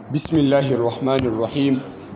بسم الله الرحمن الرحيم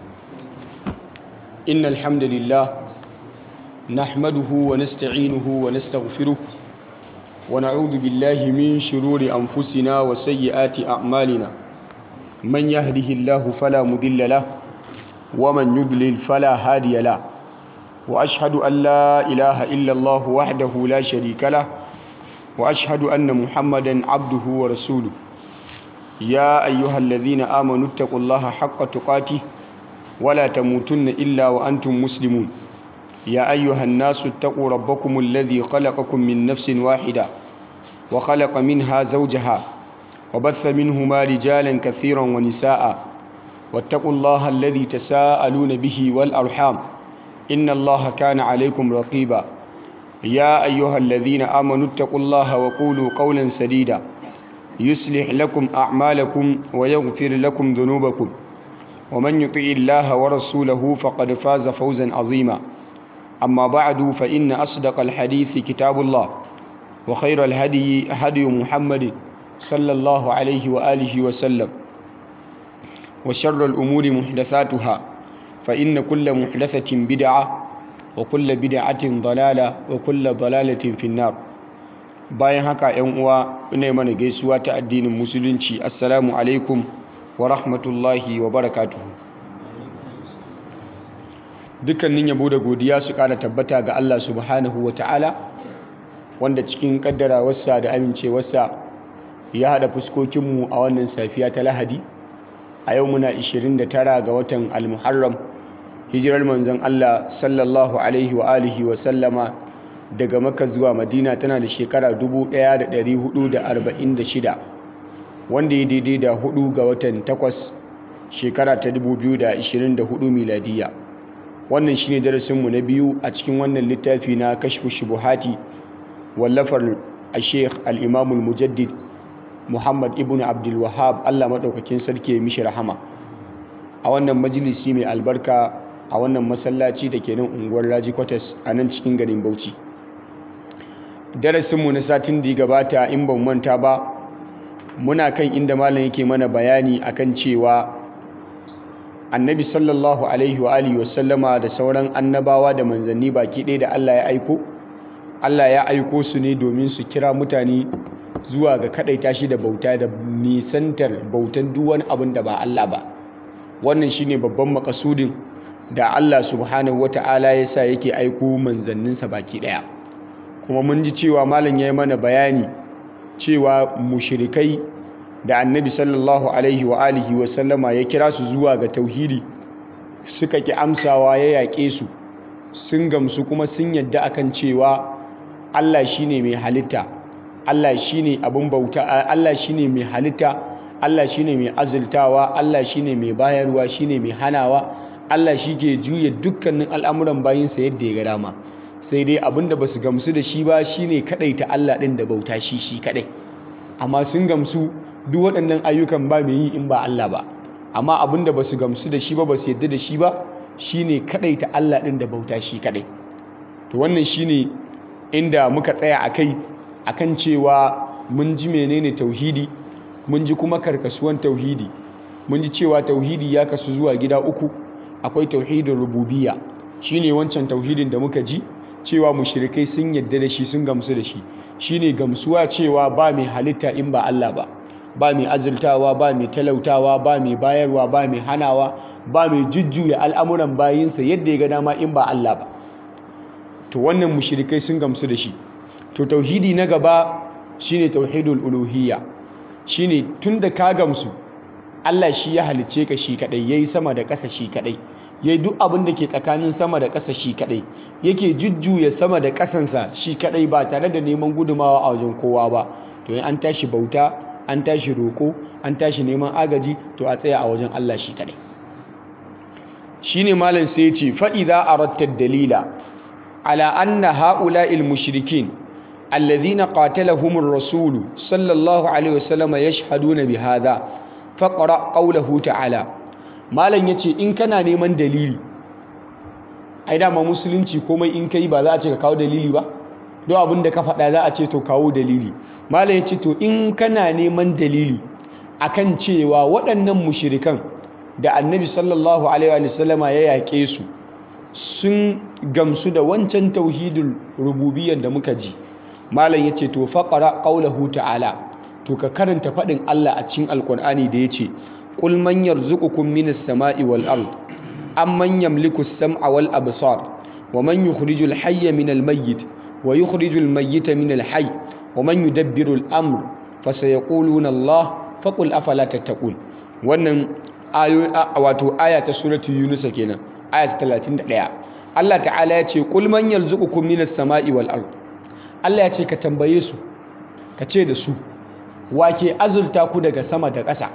إن الحمد لله نحمده ونستعينه ونستغفره ونعوذ بالله من شرور أنفسنا وسيئات أعمالنا من يهده الله فلا مضل له ومن يضلل فلا هادي له وأشهد أن لا إله إلا الله وحده لا شريك له وأشهد أن محمدا عبده ورسوله يا أيها الذين آمنوا اتقوا الله حق تقاته ولا تموتن إلا وأنتم مسلمون يا أيها الناس اتقوا ربكم الذي خلقكم من نفس واحدة وخلق منها زوجها وبث منهما رجالا كثيرا ونساء واتقوا الله الذي تساءلون به والأرحام إن الله كان عليكم رقيبا يا أيها الذين آمنوا اتقوا الله وقولوا قولا سديدا يصلح لكم أعمالكم ويغفر لكم ذنوبكم ومن يطع الله ورسوله فقد فاز فوزا عظيما أما بعد فإن أصدق الحديث كتاب الله وخير الهدي هدي محمد صلى الله عليه وآله وسلم وشر الأمور محدثاتها فإن كل محدثة بدعة وكل بدعة ضلالة وكل ضلالة في النار bayan haka yan uwa ina mana gaisuwa ta addinin musulunci assalamu alaikum wa rahmatullahi wa barakatuhu dukkanin yabo da godiya su kara tabbata ga Allah subhanahu wa ta'ala wanda cikin kaddarawarsa da amincewarsa ya hada fuskokinmu a wannan safiya ta lahadi a yau muna 29 ga watan al-muharram hijirar manzon Allah sallallahu alaihi wa alihi wa sallama daga maka zuwa madina tana da shekara 1446 wanda ya daidai da hudu ga watan takwas shekara ta 2024 miladiya wannan shine darasinmu na biyu a cikin wannan littafi na kashfu shubuhati wallafar a sheikh al-imamul mujaddid muhammad ibn abdul wahab allah maɗaukakin sarki ya mishi rahama a wannan majalisi mai albarka a wannan masallaci da ke nan unguwar raji kwatas a nan cikin garin bauchi darasinmu na satin da ya gabata in ban manta ba muna kan inda malam yake mana bayani akan cewa annabi sallallahu alaihi wa alihi wasallama da sauran annabawa da manzanni baki ɗaya da Allah ya aiko Allah ya aiko su ne domin su kira mutane zuwa ga kadaita shi da bauta da nisantar bautan duk wani abin da ba Allah ba wannan shine babban makasudin da Allah subhanahu wata'ala ya sa yake aiko manzanninsa baki ɗaya kuma mun ji cewa malam ya yi mana bayani cewa mushirikai da annabi sallallahu alaihi wa alihi wa sallama ya kira su zuwa ga tauhidi suka ki amsawa ya yaƙe su sun gamsu kuma sun yadda akan cewa Allah shine mai halitta Allah shine abin bauta Allah shine mai halitta Allah shine mai azultawa Allah shine mai bayarwa shine mai hanawa Allah shi ke juya dukkanin al'amuran bayinsa yadda ya ga dama sai dai abinda ba su gamsu da shi ba shine ta Allah ɗin da bauta shi shi kadai amma sun gamsu duk waɗannan ayyukan ba mai yi in ba Allah ba amma abinda ba su gamsu da shi ba ba su yadda da shi ba shine ta Allah ɗin da bauta shi kadai to wannan shine inda muka tsaya akai akan cewa mun ji menene tauhidi mun ji kuma karkasuwan tauhidi mun ji cewa tauhidi ya kasu zuwa gida uku akwai tauhidin rububiyya shine wancan tauhidin da muka ji cewa mushrikai sun yadda da shi sun gamsu da shi shine gamsuwa cewa ba mai halitta in ba Allah ba ba mai azurtawa ba mai talautawa ba mai bayarwa ba mai hanawa ba mai jujjuya al'amuran bayinsa yadda ya ga dama in ba Allah ba to wannan mushrikai sun gamsu da shi to tauhidi na gaba shine tauhidul uluhiyya shine tunda ka gamsu Allah shi ya halicce ka shi kadai yayi sama da ƙasa shi kadai yayi duk abin da ke tsakanin sama da ƙasa shi kadai yake jujjuya sama da ƙasansa shi kadai ba tare da neman gudumawa a wajen kowa ba to in an tashi bauta an tashi roko an tashi neman agaji to a tsaya a wajen Allah shi kadai shine malam sai ya ce fa idza aratta dalila ala anna haula'il mushrikin alladhina qatalahumur rasul sallallahu alaihi wasallam yashhaduna bihadha faƙara ƙaulahu ta'ala malam ya ce in kana neman dalili ai dama musulunci komai in kai ba za a ce ka kawo dalili ba don abin da ka faɗa za a ce to kawo dalili malam ya ce to in kana neman dalili akan cewa waɗannan mushirikan da annabi sallallahu alaihi wa sallama ya yaƙe su sun gamsu da wancan tauhidul rububiyyar da muka ji malam yace to faqara qaulahu ta'ala to ka karanta faɗin Allah a cikin alkur'ani da yace qul man yarzuqukum minas sama'i wal ard amman yamliku as-sam'a wal absar wa man yukhrijul hayya minal mayyit wa yukhrijul mayyita minal hayy wa man yudabbiru al-amr fasayaquluna Allah faqul afala tattaqun wannan ayo wato aya ta suratul yunus kenan aya ta 31 Allah ta'ala ya ce qul man yarzuqukum minas sama'i wal ard Allah ya ce ka tambaye su ka ce da su wake azulta ku daga sama da ƙasa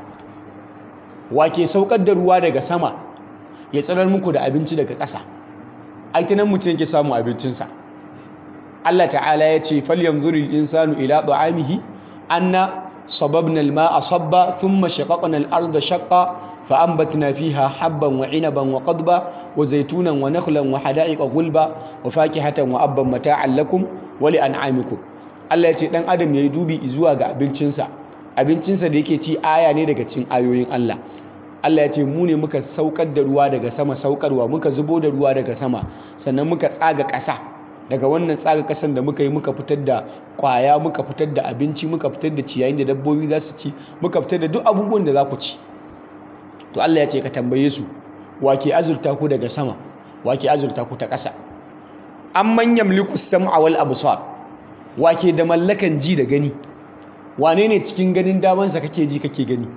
wake saukar da ruwa daga sama ya tsirar muku da abinci daga ƙasa aitinan mutum yake samu abincinsa Allah ta'ala ya ce falyanzuru insanu ila ta'amihi anna sababna al-ma'a sabba thumma shaqaqna al-ardha shaqqa فأنبتنا فيها حبا وعنبا وقضبا وزيتونا ونخلا وحدائق غلبا وفاكهة وأبا متاعا لكم ولأنعامكم Allah ya ce ɗan adam ya yi dubi zuwa ga abincinsa abincinsa da yake ci aya ne daga cikin ayoyin Allah Allah ya ce mu ne muka saukar da ruwa daga sama saukarwa muka zubo da ruwa daga sama sannan muka tsaga ƙasa daga wannan tsaga ƙasan da muka yi muka fitar da ƙwaya muka fitar da abinci muka fitar da ciyayin da dabbobi za su ci muka fitar da duk abubuwan da za ku ci to Allah ya ce ka tambaye su wake azurta ku daga sama wake azurta ku ta ƙasa an manyan likus sam'a wal absar wake da mallakan ji da gani wane ne cikin ganin damansa kake ji kake gani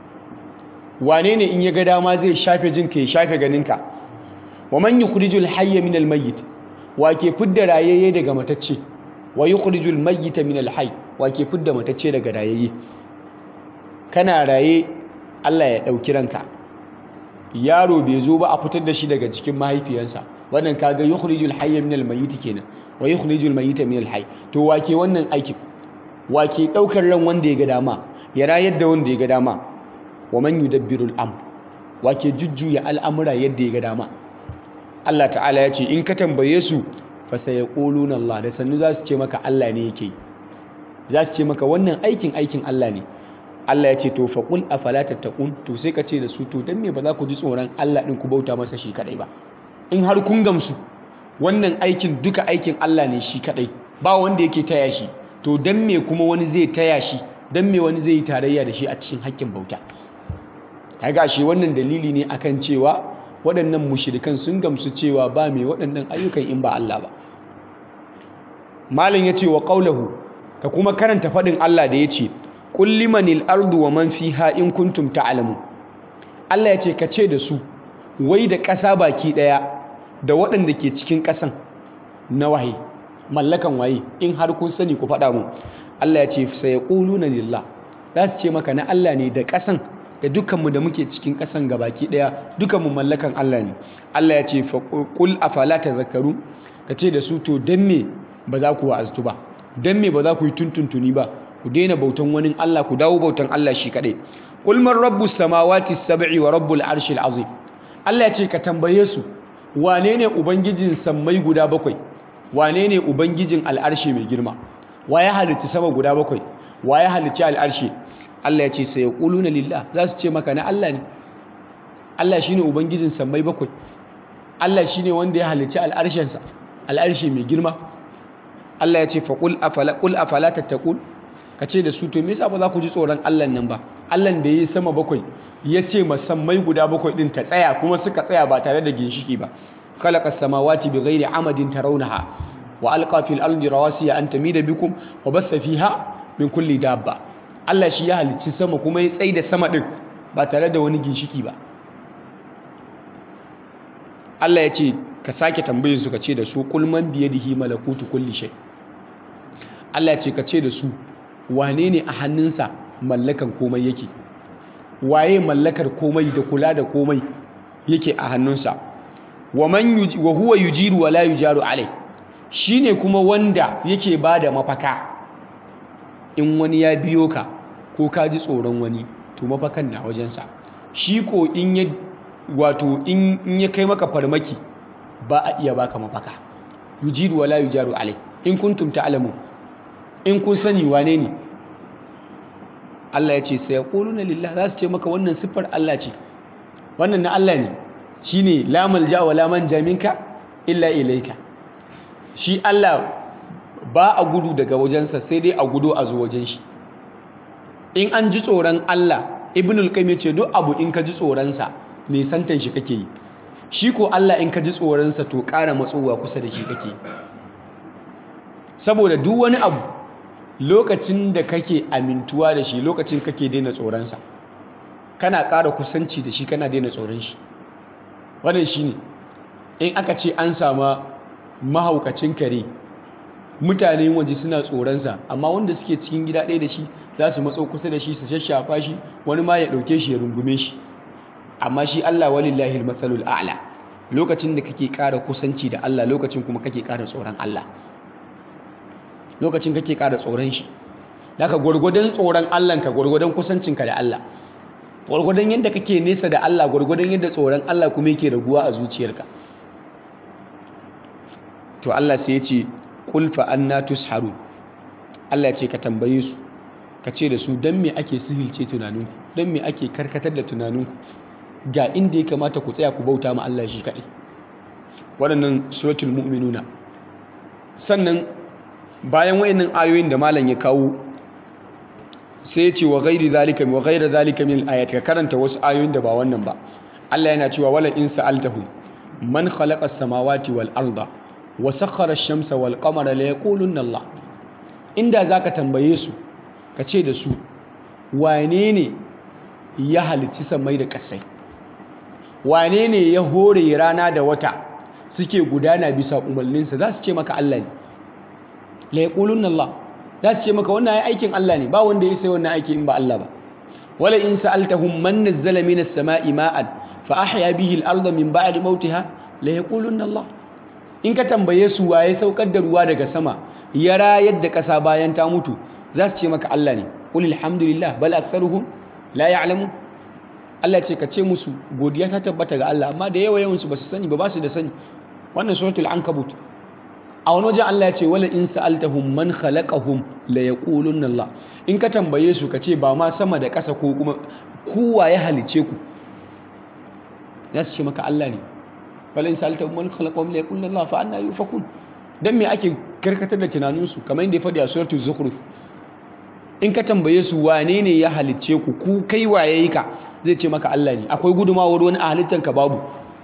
wane ne in ya ga dama zai shafe jinka ya shafe ganinka wa man yukhrijul hayya min al mayyit wake fidda rayayye daga matacce wa yukhrijul mayyita min al hayy wake fidda matacce daga rayayye kana raye Allah ya ɗauki ranka yaro bai zo ba a fitar da shi daga cikin mahaifiyarsa wannan kaga yukhrijul hayya min al-mayyit kenan wa yukhrijul mayyita min al-hayy to wake wannan aikin wake daukar ran wanda ya ga dama ya rayar da wanda ya ga dama wa man yudabbiru al-amr wake jujjuya al'amura yadda ya ga dama Allah ta'ala ya ce in ka tambaye su fa sayaquluna Allah da sannu za su ce maka Allah ne yake za su ce maka wannan aikin aikin Allah ne Allah ya ce to faqul afala tattaqun to sai ka ce da su to dan me ba za ku ji tsoron Allah din ku bauta masa shi kadai ba in har kun gamsu wannan aikin duka aikin Allah ne shi kadai ba wanda yake taya shi to dan me kuma wani zai taya shi dan me wani zai yi tarayya da shi a cikin haƙƙin bauta kaga shi wannan dalili ne akan cewa waɗannan mushrikan sun gamsu cewa ba mai waɗannan ayyukan in ba Allah ba malam yace wa qaulahu ka kuma karanta faɗin Allah da yace qul limanil ardu wa man fiha in kuntum ta'lamun Allah yace ka ce da su wai da ƙasa baki ɗaya da waɗanda ke cikin ƙasan na waye mallakan waye in har kun sani ku faɗa mu Allah ya ce sayaquluna lillah za su ce maka na Allah ne da ƙasan da dukkanmu da muke cikin ƙasan gabaki ɗaya dukkanmu mallakan Allah ne Allah ya ce qul afala tazakkaru ka ce da su to dan me ba za ku wa'aztu ba dan me ba za ku yi tuntuntuni ba ku daina bautan wani Allah ku dawo bautan Allah shi kaɗai qul man rabbus samawati sab'i wa rabbul arshil azim Allah ya ce ka tambaye su wane ne ubangijin sammai guda bakwai wane ne ubangijin al'arshe mai girma wa ya halicci sama guda bakwai wa ya halicci al'arshe Allah ya ce sai yaquluna lillah za su ce maka na Allah ne Allah shine ubangijin sammai bakwai Allah shine wanda ya halicci al'arshensa al'arshe mai girma Allah ya ce fa qul afala qul afala tattaqun ka ce da su to me yasa ba za ku ji tsoron Allah nan ba Allah da ya yi sama bakwai ya ce masammai guda bakwai din ta tsaya kuma suka tsaya ba tare da ginshiki ba khalaqa samawati bighairi amadin tarawnaha wa alqa fil ardi rawasiya an tamida bikum wa bassa fiha min kulli dabba Allah shi ya halicci sama kuma ya tsaida sama din ba tare da wani ginshiki ba Allah ya ce ka sake tambayin su ka ce da su qul man biyadihi malakutu kulli shay Allah ya ce ka ce da su wane ne a hannunsa mallakan komai yake waye mallakar komai da kula da komai yake a hannunsa wa man wa huwa yujiru wa la yujaru alai shine kuma wanda yake bada mafaka in wani ya biyo ka ko ka ji tsoron wani to mafakan na wajensa shi ko in ya wato in ya kai maka farmaki ba a iya baka mafaka yujiru wa la yujaru alai in kuntum ta'lamun in kun sani wane ne Allah ya ce sai yaquluna lillah za su ce maka wannan siffar Allah ce wannan na Allah ne shine la malja wa la manja minka illa ilayka shi Allah ba a gudu daga wajensa sai dai a gudu a zo wajen shi in an ji tsoron Allah ibnul qayyim ya ce duk abu in ka ji tsoronsa ne santan shi kake yi shi ko Allah in ka ji tsoronsa to ƙara matsowa kusa da shi kake yi saboda duk wani abu lokacin da kake amintuwa da shi lokacin kake daina tsoronsa kana ƙara kusanci da shi kana daina tsoron shi wannan shi ne in aka ce an sama mahaukacin kare mutane waje suna tsoronsa amma wanda suke cikin gida ɗaya da shi za su matso kusa da shi su shashafa shi wani ma ya ɗauke shi ya rungume shi amma shi Allah walillahi matsalul a'la lokacin da kake ƙara kusanci da Allah lokacin kuma kake ƙara tsoron Allah lokacin kake ƙara tsoron shi daga gwargwadon tsoron Allah ka gwargwadon kusancinka da Allah gwargwadon yadda kake nesa da Allah gwargwadon yadda tsoron Allah kuma yake raguwa a zuciyarka to Allah sai ya ce qul fa anna tusharu Allah ya ce ka tambaye su ka ce da su dan me ake sihilce tunaninku dan me ake karkatar da tunaninku ga inda ya kamata ku tsaya ku bauta ma Allah shi kaɗai waɗannan suratul mu'minuna sannan bayan wayannan ayoyin da malam ya kawo sai ya ce wa ghairi zalika wa ghairi zalika min al ka karanta wasu ayoyin da ba wannan ba Allah yana cewa wala in sa'altahum man khalaqa as-samawati wal arda wa sakhkhara ash-shamsa wal qamara la yaqulunna Allah inda zaka tambaye su ka ce da su wane ne ya halicci samai da ƙasai wane ne ya hore rana da wata suke gudana bisa umarninsa za su ce maka Allah ne la yaqulunna Allah za su ce maka wannan ai aikin Allah ne ba wanda ya sai wannan aikin in ba Allah ba wala in sa'altahum man nazzala minas sama'i ma'an fa ahya bihi al-ardha min ba'di mautiha la yaqulunna Allah in ka tambaye su waye saukar da ruwa daga sama ya rayar da ƙasa bayan ta mutu za su ce maka Allah ne qul alhamdulillah bal aktharuhum la ya'lamun Allah ce ka ce musu godiya ta tabbata ga Allah amma da yawa yawansu ba su sani ba ba su da sani wannan suratul ankabut a wani wajen Allah ya ce wala in sa'altahum man khalaqahum la yaqulunna Allah in ka tambaye su ka ce ba ma sama da ƙasa ko kuma kowa ya halice ku za su ce maka Allah ne wala in sa'altahum man khalaqahum la yaqulunna Allah fa anna yufakun dan me ake karkatar da tunaninsu kamar yadda ya faɗi a suratul zukhruf in ka tambaye su wane ne ya halicce ku ku kai waye yi ka zai ce maka Allah ne akwai gudumawar wani a halittanka babu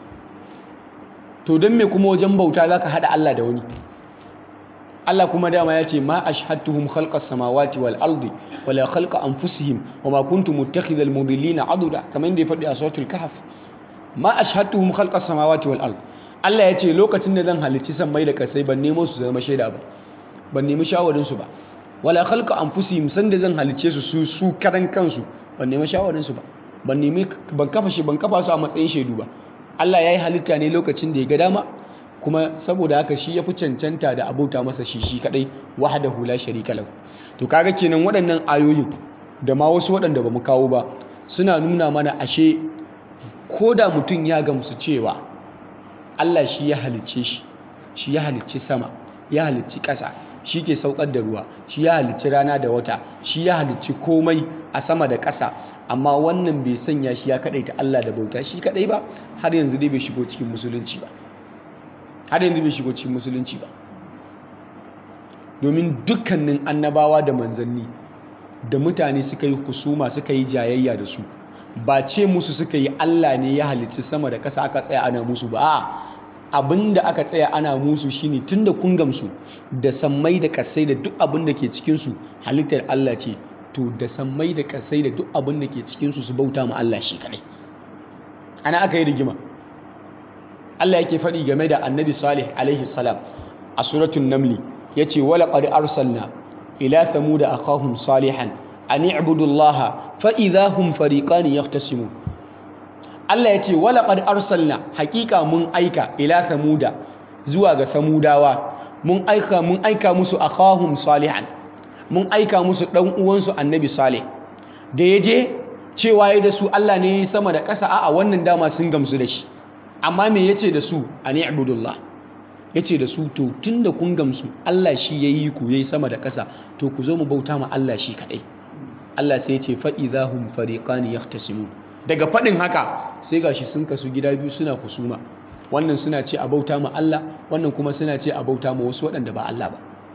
to don me kuma wajen bauta za ka haɗa Allah da wani Allah kuma dama ya ce ma ashhadtuhum khalqas samawati wal ardi wala khalqa anfusihim wama kuntu muttakhidhal mudillina aduda kamar yadda ya faɗi a suratul kahf ma ashhadtuhum khalqas samawati wal ardi Allah ya ce lokacin da zan halicci sammai da kasai ban nemo su zama shaida ba ban nemi shawarin su ba wala khalqa anfusihim sanda zan halicce su su su karan kansu ban nemi shawarin su ba ban nemi ban kafa shi ban kafa su a matsayin shaidu ba Allah ya yi halitta ne lokacin da ya ga dama kuma saboda haka shi ya fi cancanta da abauta masa shi shi kadai wahdahu la sharika lahu to kaga kenan waɗannan ayoyin da ma wasu waɗanda ba mu kawo ba suna nuna mana ashe ko da mutum ya gamsu cewa Allah shi ya halicce shi shi ya halicci sama ya halicci ƙasa shi ke saukar da ruwa shi ya halicci rana da wata shi ya halicci komai a sama da ƙasa amma wannan bai sanya shi ya kaɗaita Allah da bauta shi kaɗai ba har yanzu dai bai shigo cikin musulunci ba har yanzu bai shigo cikin musulunci ba domin dukkanin annabawa da manzanni da mutane suka yi husuma suka yi jayayya da su ba ce musu suka yi Allah ne ya halicci sama da ƙasa aka tsaya ana musu ba a abin da aka tsaya ana musu shine tunda kun gamsu da sammai da kasai da duk abin da ke cikinsu halittar Allah ce to da sammai da kasai da duk abin da ke cikinsu su bauta ma Allah shi kadai ana aka yi rigima Allah yake faɗi game da annabi salih alaihi salam a suratun namli ya ce wala qad arsalna ila thamuda akahum salihan an i'budu allaha fa idha hum fariqan yahtasimun Allah ya ce wala qad arsalna haƙiƙa mun aika ila thamuda zuwa ga samudawa mun aika mun aika musu akahum salihan mun aika musu dan uwansu annabi salih da yaje cewa ya da su Allah ne sama da ƙasa a'a wannan dama sun gamsu da shi amma me yace da su ani ibudullah yace da su to tunda kun gamsu Allah shi yayi ku yayi sama da ƙasa to ku zo mu bauta ma Allah shi kadai Allah sai ya ce fa idahum fariqani yahtasimun daga faɗin haka sai gashi sun kasu gida biyu suna husuma wannan suna ce a bauta ma Allah wannan kuma suna ce a bauta ma wasu waɗanda ba Allah ba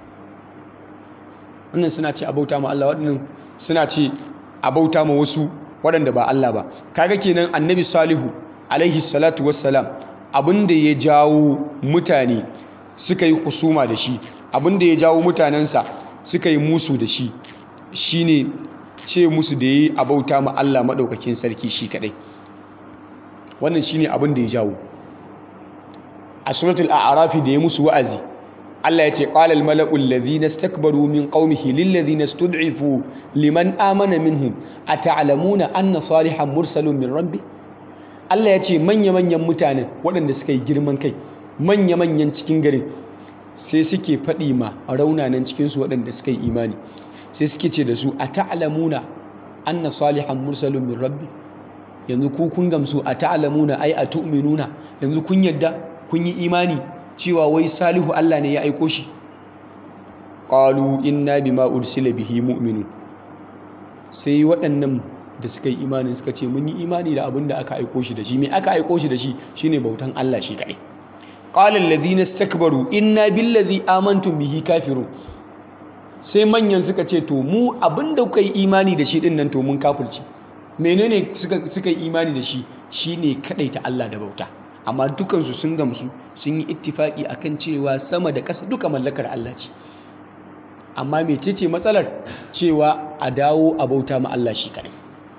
wannan suna ce a bauta ma Allah waɗannan suna ce a bauta ma wasu waɗanda ba Allah ba kaga kenan annabi salihu alaihi salatu wassalam abinda ya jawo mutane suka yi husuma da shi abinda ya jawo mutanensa suka yi musu da shi shine ce musu da yi a bauta ma Allah maɗaukakin sarki shi kaɗai wannan shine abin da ya jawo a suratul a'rafi da ya musu wa'azi Allah ya ce qala al mala'u alladhina istakbaru min qaumihi lil ladhina istud'ifu liman amana minhum ata'lamuna anna salihan mursalun min rabbi Allah ya ce manya manyan mutanen waɗanda suka yi girman kai manya manyan cikin garin sai suke faɗi ma raunanan cikin su waɗanda suka yi imani sai suke ce da su ata'lamuna anna salihan mursalun min rabbi yanzu ku kun gamsu ata'lamuna ai atu'minuna yanzu kun yadda kun yi imani cewa wai salihu Allah ne ya aiko shi qalu inna bima ursila bihi mu'minun sai waɗannan da suka yi imani suka ce mun yi imani da abin da aka aiko shi da shi me aka aiko shi da shi shine bautan Allah shi kadai qala alladhina istakbaru inna billazi amantum bihi kafirun sai manyan suka ce to mu abin da kuka yi imani da shi din nan to mun kafirci menene suka suka yi imani da shi shine kadaita Allah da bauta amma dukansu sun gamsu sun yi ittifaki akan cewa sama da ƙasa duka mallakar Allah ce amma mecece matsalar cewa a dawo a bauta ma Allah shi kadai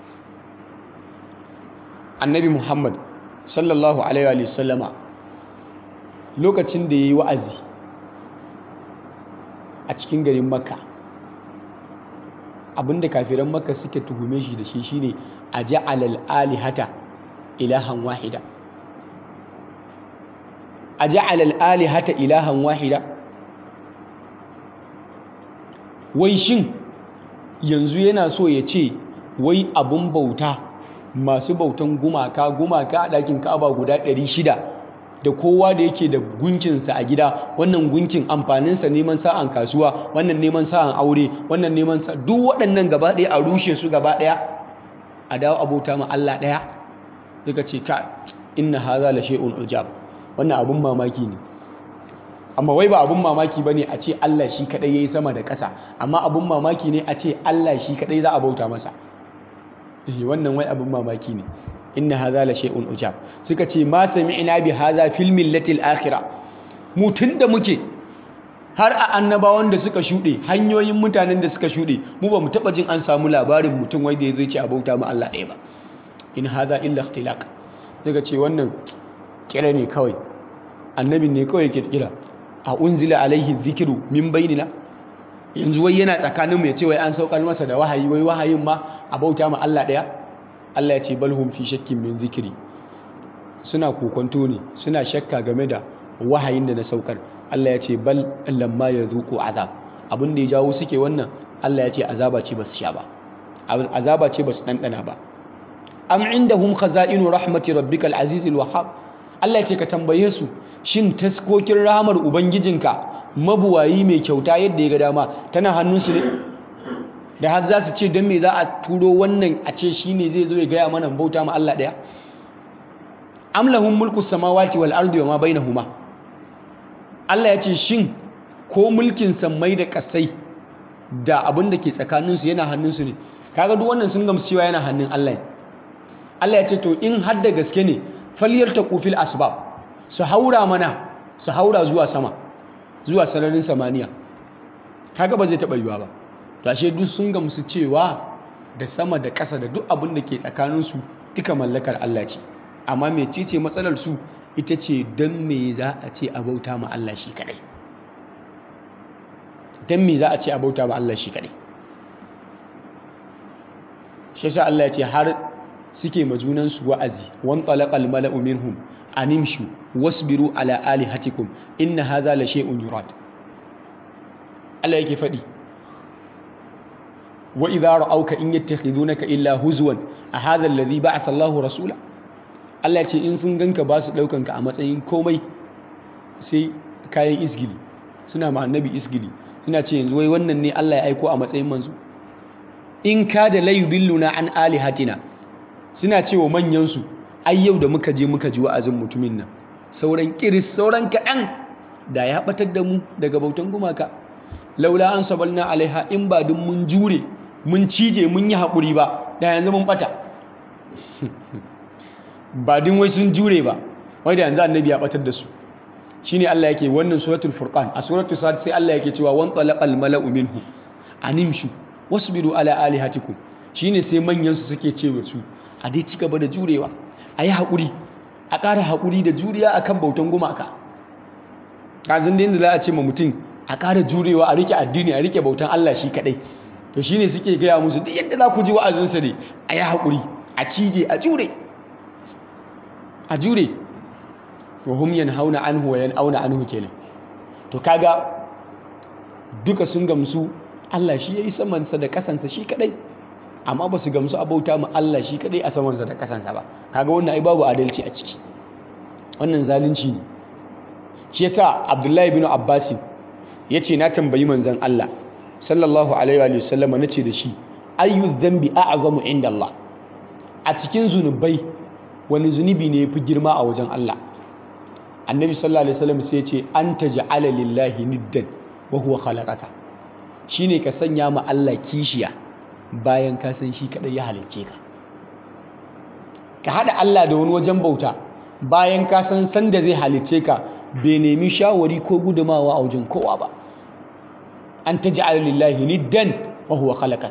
annabi Muhammad sallallahu alaihi wa sallama lokacin da yayi wa'azi a cikin garin Makka abinda kafiran Makka suke tuhume shi da shi shine a ja'alal alihata ilahan wahida a ja'ala al'alihata ilahan wahida wai shin yanzu yana so ya ce wai abun bauta masu bautan gumaka gumaka a ɗakin ka'aba guda 600 da kowa da yake da gunkinsa a gida wannan gunkin amfaninsa neman sa'an kasuwa wannan neman sa'an aure wannan neman sa duk waɗannan gaba ɗaya a rushe su gaba ɗaya a dawo abota ma Allah ɗaya daga ce ka inna haza la shay'un ujab wannan abun mamaki ne amma wai ba abun mamaki bane a ce Allah shi kadai yayi sama da ƙasa amma abun mamaki ne a ce Allah shi kadai za a bauta masa eh wannan wai abun mamaki ne inna hadha la shay'un ujab suka ce ma sami'na bi hadha fil millati al akhirah mu tunda muke har a annabawan da suka shuɗe hanyoyin mutanen da suka shuɗe mu ba mu taɓa jin an samu labarin mutum wai da ya zai ce a bauta ma Allah ɗaya ba in hadha illa ikhtilaq suka ce wannan kira ne kawai annabin ne kawai ke kira a unzila alaihi zikiru min bainina yanzu wai yana tsakanin mu ya ce wai an saukar masa da wahayi wai wahayin ma a bauta ma Allah daya Allah ya ce balhum fi shakkin min zikiri suna kokonto ne suna shakka game da wahayin da na saukar Allah ya ce bal lamma yazuqu azab abin da ya jawo suke wannan Allah ya ce azaba ce basu sha ba azaba ce basu dandana ba am indahum khaza'inu rahmati rabbikal azizil wahhab Allah ce ka tambaye su shin taskokin rahamar ubangijinka mabuwayi mai kyauta yadda ya ga dama tana hannunsu ne da har za su ce don me za a turo wannan a ce shi ne zai zo ya gaya mana bauta ma Allah ɗaya am lahum mulku samawati wal ardi wa ma bainahuma Allah ya ce shin ko mulkin sammai da kasai da abin da ke tsakaninsu yana hannunsu ne kaga duk wannan sun gamsu cewa yana hannun Allah ne Allah ya ce to in har da gaske ne falyartaqu fil asbab su haura mana su haura zuwa sama zuwa sararin samaniya kaga ba zai taba yiwa ba to ashe duk sun gamsu cewa da sama da ƙasa da duk abin da ke tsakanin su duka mallakar Allah ce amma mecece matsalar su ita ce dan me za a ce a bauta ma Allah shi kadai dan me za a ce a bauta ma Allah shi kadai shi yasa Allah ya ce har suke majunansu wa'azi wan talaqal mala'u minhum animshu wasbiru ala alihatikum inna hadha la shay'un yurad Allah yake fadi wa idha ra'awka in yattakhidunaka illa huzwan a hadha alladhi ba'atha Allahu rasula Allah ya ce in sun ganka ba su daukan ka a matsayin komai sai kayan isgili suna ma annabi isgili suna ce yanzu wai wannan ne Allah ya aiko a matsayin manzo in kada la yudilluna an alihatina suna cewa manyan su ai yau da muka je muka ji wa'azin mutumin nan sauran kiris sauran kaɗan da ya batar da mu daga bautan gumaka laula an sabalna alaiha in ba dun mun jure mun cije mun yi haƙuri ba da yanzu mun bata ba din wai sun jure ba wai da yanzu annabi ya batar da su shine Allah yake wannan suratul furqan a suratul sad sai Allah yake cewa wan talaqal mala'u minhu animshu wasbiru ala alihatikum shine sai manyan su suke cewa su a dai ci gaba da jurewa ayi hakuri a ƙara hakuri da juriya akan bautan gumaka kazin da yanda za a ce ma mutum a ƙara jurewa a rike addini a rike bautan Allah shi kadai to shine suke gaya musu duk yadda za ku ji wa'azinsa ne ayi hakuri a cije a jure a jure wa hum yanhauna anhu wa yanauna anhu kenan to kaga duka sun gamsu Allah shi yayi samansa da kasansa shi kadai amma ba su gamsu abauta mu Allah shi kadai a samansa da kasansa ba kaga wannan ai babu adalci a ciki wannan zalunci ne shi yasa Abdullahi bin Abbas yace na tambayi manzon Allah sallallahu alaihi wa sallam nace da shi ayyu dhanbi a'zamu inda Allah a cikin zunubai wani zunubi ne yafi girma a wajen Allah annabi sallallahu alaihi wasallam sai ce an taj'ala lillahi niddan wa huwa khalaqaka shine ka sanya ma Allah kishiya bayan ka san shi kadai ya halicce ka ka hada Allah da wani wajen bauta bayan ka san san da zai halicce ka bai nemi shawari ko gudumawa a wajen kowa ba an taj'ala lillahi niddan wa huwa khalaqak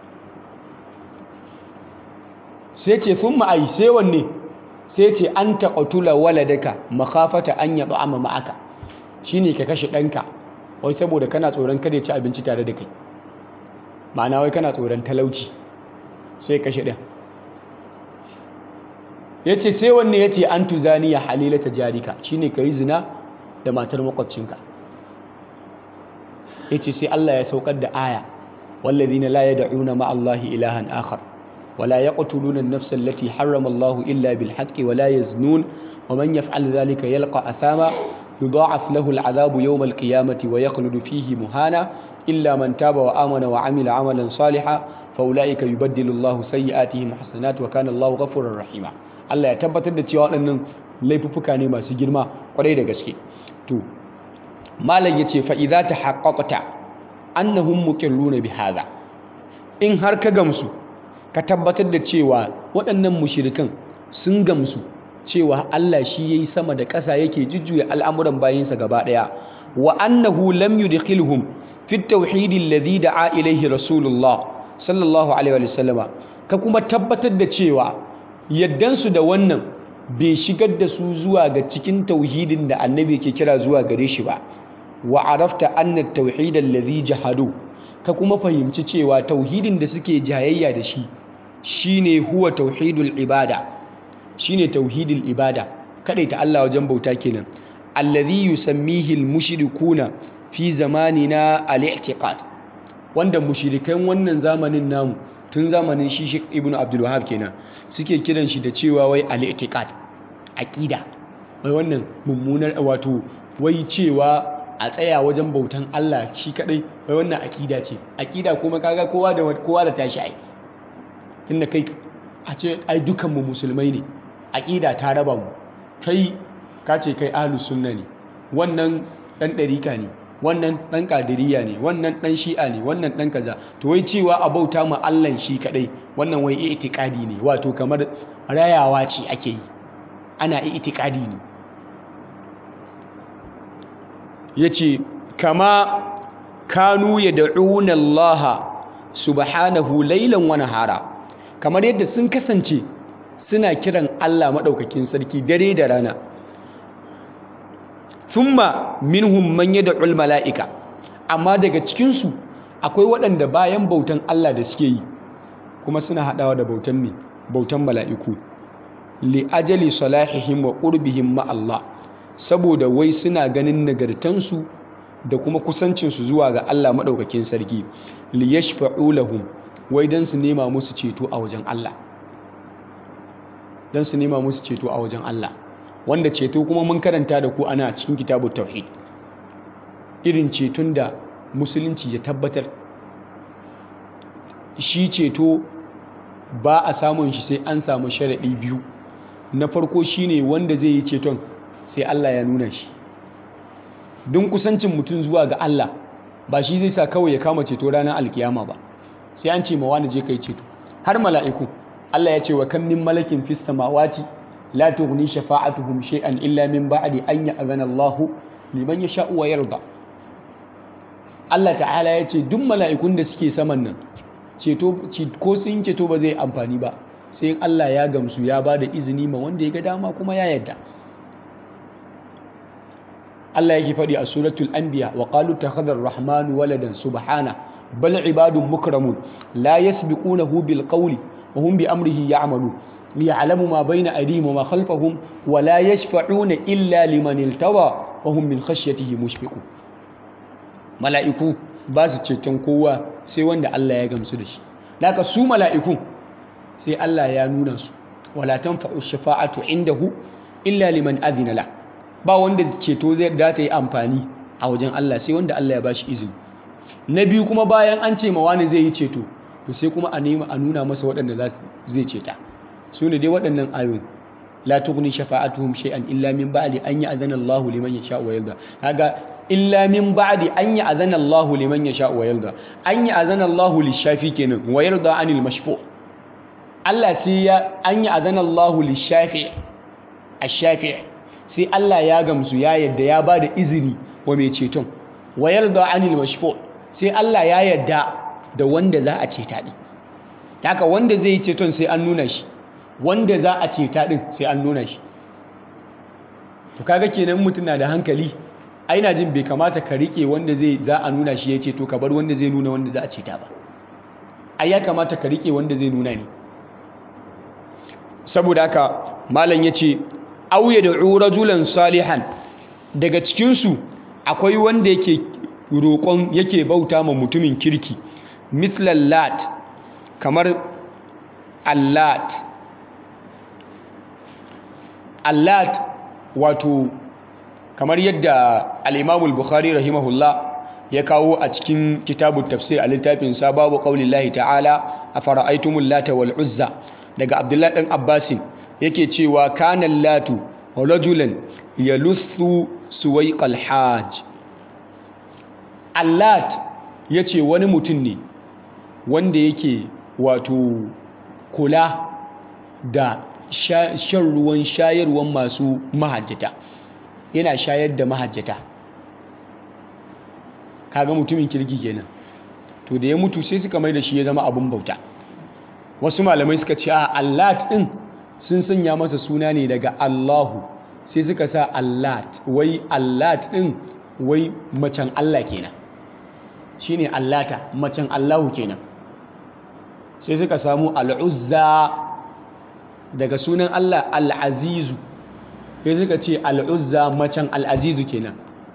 sai ce thumma ai sai wanne sai ce an taƙatula waladaka makafata an yaɓa amma ma'aka shi ne ka kashe ɗanka wai saboda kana tsoron kada ya ci abinci tare da kai ma'ana wai kana tsoron talauci sai kashe ɗan ya ce sai wanne ya ce an tuzani ya halilata jarika shi ne ka yi zina da matar makwabcinka ya ce sai Allah ya saukar da aya wallazina la yad'una ma'allahi ilahan akhar ولا يقتلون النفس التي حرم الله إلا بالحق ولا يزنون ومن يفعل ذلك يلقى أثاما يضاعف له العذاب يوم القيامة ويخلد فيه مهانا إلا من تاب وآمن وعمل عملا صالحا فأولئك يبدل الله سيئاتهم حسنات وكان الله غفورا رحيما Allah ya tabbatar da cewa waɗannan laifuffuka ne masu girma kwarai da gaske to malam yace fa idza tahaqqaqta annahum muqirruna bi hadha in har ka gamsu ka tabbatar da cewa waɗannan mushirikan sun gamsu cewa Allah shi yayi sama da ƙasa yake jujjuya al'amuran bayinsa gaba ɗaya wa annahu lam yudkhilhum fi at-tauhid alladhi da'a ilayhi rasulullah sallallahu alaihi wa sallama ka kuma tabbatar da cewa yaddan su da wannan bai shigar da su zuwa ga cikin tauhidin da annabi ke kira zuwa gare shi ba wa arafta anna at-tauhid alladhi jahadu ka kuma fahimci cewa tauhidin da suke jayayya da shi shine huwa tauhidul ibada shine tauhidul ibada ta Allah wajen bauta kenan alladhi yusammihi almushrikuna fi zamanina al-i'tiqad wanda mushrikan wannan zamanin namu tun zamanin shi Sheikh Ibn Abdul Wahhab kenan suke kiran shi da cewa wai al-i'tiqad aqida wai wannan mummunar wato wai cewa a tsaya wajen bautan Allah shi kadai wai wannan aqida ce aqida kuma kaga kowa da kowa da tashi ai tunda kai a ce ai dukan mu musulmai ne aqida ta raba mu kai ka ce kai ahlus sunna ne wannan dan dariƙa ne wannan dan kadiriya ne wannan dan shi'a ne wannan dan kaza to wai cewa a bauta ma Allah shi kadai wannan wai i'tiqadi ne wato kamar rayawa ce ake yi ana i'tiqadi ne yace kama kanu yad'una Allah subhanahu laylan wa nahara kamar yadda sun kasance suna kiran Allah madaukakin sarki dare da rana thumma minhum man yad'ul malaika amma daga cikin su akwai waɗanda bayan bautan Allah da suke yi kuma suna hadawa da bautan ne bautan mala'iku li ajali salahihim wa qurbihim ma Allah saboda wai suna ganin nagartansu da kuma kusancinsu zuwa ga Allah maɗaukakin sarki li yashfa'u lahum wai dan su nema musu ceto a wajen Allah dan su nema musu ceto a wajen Allah wanda ceto kuma mun karanta da ku ana cikin kitabut tauhid irin ceton da musulunci ya tabbatar shi ceto ba a samun shi sai an samu sharaɗi biyu na farko shine wanda zai yi ceton sai Allah ya nuna shi don kusancin mutum zuwa ga Allah ba shi zai sa kawai ya kama ceto ranar alkiyama ba sai an ce ma wani je kai ceto har mala'iku Allah ya ce wa kan min malakin fis samawati la tughni shafa'atuhum shay'an illa min ba'di an ya'zana Allahu liman yasha'u wa yarda Allah ta'ala ya ce duk mala'ikun da suke saman nan ceto ko sun ceto ba zai amfani ba sai Allah ya gamsu ya ba da izini ma wanda ya ga dama kuma ya yadda Allah yake faɗi a suratul anbiya wa qalu takhadha ar-rahmanu waladan subhana bal ibadun mukramun la yasbiqunahu bil qawli wa hum bi amrihi ya'malun liya'lamu ma bayna aydihim wa ma khalfahum wa la yashfa'una illa liman iltawa wa hum min khashyatihi mushfiqun mala'iku ba su ceton kowa sai wanda Allah ya gamsu da shi naka su mala'ikun sai Allah ya nuna su wala tanfa'u shafa'atu indahu illa liman adhina la ba wanda ceto zai da ta yi amfani a wajen Allah sai wanda Allah ya bashi izini na biyu kuma bayan an ce ma wani zai yi ceto to sai kuma a nema a nuna masa waɗanda zai ceta su ne dai waɗannan ayoyin la tughni shafa'atuhum shay'an illa min ba'di an ya'zana Allahu liman yasha'u wa yarda kaga illa min ba'di an ya'zana Allahu liman yasha'u wa yarda an ya'zana Allahu lishafi kenan wa yarda anil mashfu' Allah sai ya an ya'zana Allahu lishafi ash-shafi' sai Allah ya gamsu ya yadda ya bada izini wa mai ceton wa yarda anil mashfu' sai Allah ya yadda da wanda za a ceta din haka wanda zai yi ceton sai an nuna shi wanda za a ceta din sai an nuna shi to kaga kenan mutum na da hankali ai na jin bai kamata ka rike wanda zai za a nuna shi ya ce to ka bar wanda zai nuna wanda za a ceta ba ai ya kamata ka rike wanda zai nuna ne saboda haka malam ya ce auye da rajulan salihan daga cikinsu akwai wanda yake roƙon yake bauta ma mutumin kirki mislan lat kamar allat allat wato kamar yadda al'imamul bukhari rahimahullah ya kawo a cikin kitabu tafsir a littafin sababu ƙaunin ta'ala a fara'aitumul lata wal uzza daga abdullahi ɗan abbasin yake cewa kanan latu rajulan ya lutsu suwai hajj allat ya ce wani mutum ne wanda yake wato kula da shan ruwan shayarwan masu mahajjata yana shayar da mahajjata kaga mutumin kirki kenan to da ya mutu sai suka mai da shi ya zama abin bauta wasu malamai suka ce a allat din sun sanya masa suna ne daga allahu sai suka sa allat wai allat din wai macen allah kenan shine allata macen allahu kenan sai suka samu al'uzza daga sunan allah al'azizu sai suka ce al'uzza macen al'azizu kenan